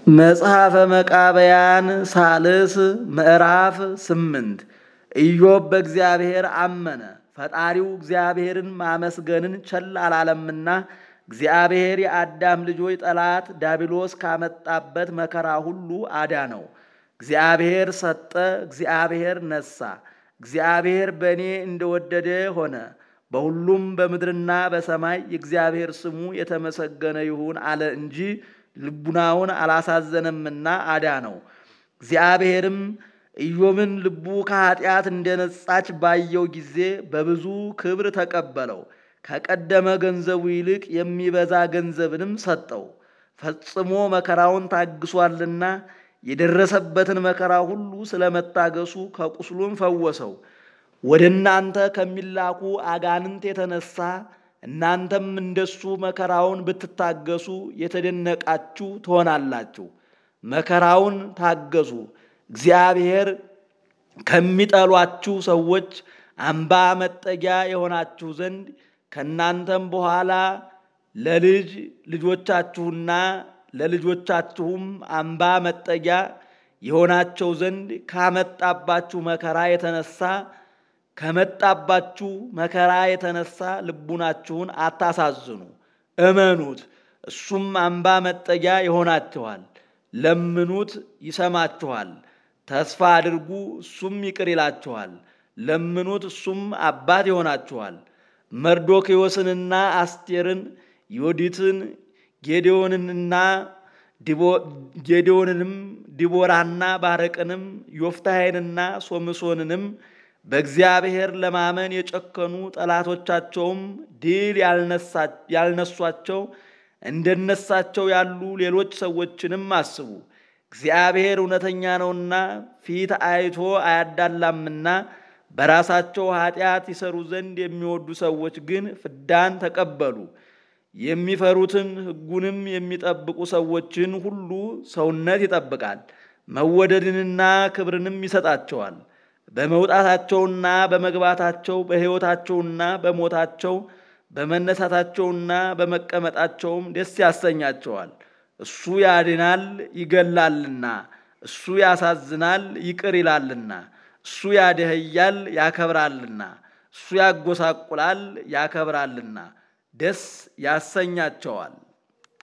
መጽሐፈ መቃብያን ሳልስ ምዕራፍ ስምንት ኢዮብ በእግዚአብሔር አመነ፣ ፈጣሪው እግዚአብሔርን ማመስገንን ቸል አላለምና እግዚአብሔር የአዳም ልጆች ጠላት ዳቢሎስ ካመጣበት መከራ ሁሉ አዳነው። እግዚአብሔር ሰጠ፣ እግዚአብሔር ነሳ፣ እግዚአብሔር በእኔ እንደወደደ ሆነ። በሁሉም በምድርና በሰማይ የእግዚአብሔር ስሙ የተመሰገነ ይሁን አለ እንጂ ልቡናውን አላሳዘነምና አዳነው። እግዚአብሔርም ኢዮብን ልቡ ከኃጢአት እንደነጻች ባየው ጊዜ በብዙ ክብር ተቀበለው። ከቀደመ ገንዘቡ ይልቅ የሚበዛ ገንዘብንም ሰጠው። ፈጽሞ መከራውን ታግሷልና የደረሰበትን መከራ ሁሉ ስለመታገሱ ከቁስሉም ፈወሰው። ወደ እናንተ ከሚላኩ አጋንንት የተነሳ እናንተም እንደሱ መከራውን ብትታገሱ የተደነቃችሁ ትሆናላችሁ። መከራውን ታገሱ። እግዚአብሔር ከሚጠሏችሁ ሰዎች አምባ መጠጊያ የሆናችሁ ዘንድ ከእናንተም በኋላ ለልጅ ልጆቻችሁና ለልጆቻችሁም አምባ መጠጊያ የሆናቸው ዘንድ ካመጣባችሁ መከራ የተነሳ ከመጣባችሁ መከራ የተነሳ ልቡናችሁን አታሳዝኑ፣ እመኑት፣ እሱም አምባ መጠጊያ ይሆናችኋል። ለምኑት፣ ይሰማችኋል። ተስፋ አድርጉ፣ እሱም ይቅር ይላችኋል። ለምኑት፣ እሱም አባት ይሆናችኋል። መርዶክዮስንና አስቴርን፣ ዮዲትን፣ ጌዴዎንንና ጌዴዎንንም ዲቦራና ባረቅንም ዮፍታሔንና ሶምሶንንም በእግዚአብሔር ለማመን የጨከኑ ጠላቶቻቸውም ድል ያልነሷቸው እንደነሳቸው ያሉ ሌሎች ሰዎችንም አስቡ። እግዚአብሔር እውነተኛ ነውና ፊት አይቶ አያዳላምና በራሳቸው ኃጢአት ይሰሩ ዘንድ የሚወዱ ሰዎች ግን ፍዳን ተቀበሉ። የሚፈሩትን ሕጉንም የሚጠብቁ ሰዎችን ሁሉ ሰውነት ይጠብቃል፣ መወደድንና ክብርንም ይሰጣቸዋል። በመውጣታቸውና በመግባታቸው በሕይወታቸውና በሞታቸው በመነሳታቸውና በመቀመጣቸውም ደስ ያሰኛቸዋል። እሱ ያድናል ይገላልና፣ እሱ ያሳዝናል ይቅር ይላልና፣ እሱ ያደህያል ያከብራልና፣ እሱ ያጎሳቁላል ያከብራልና ደስ ያሰኛቸዋል።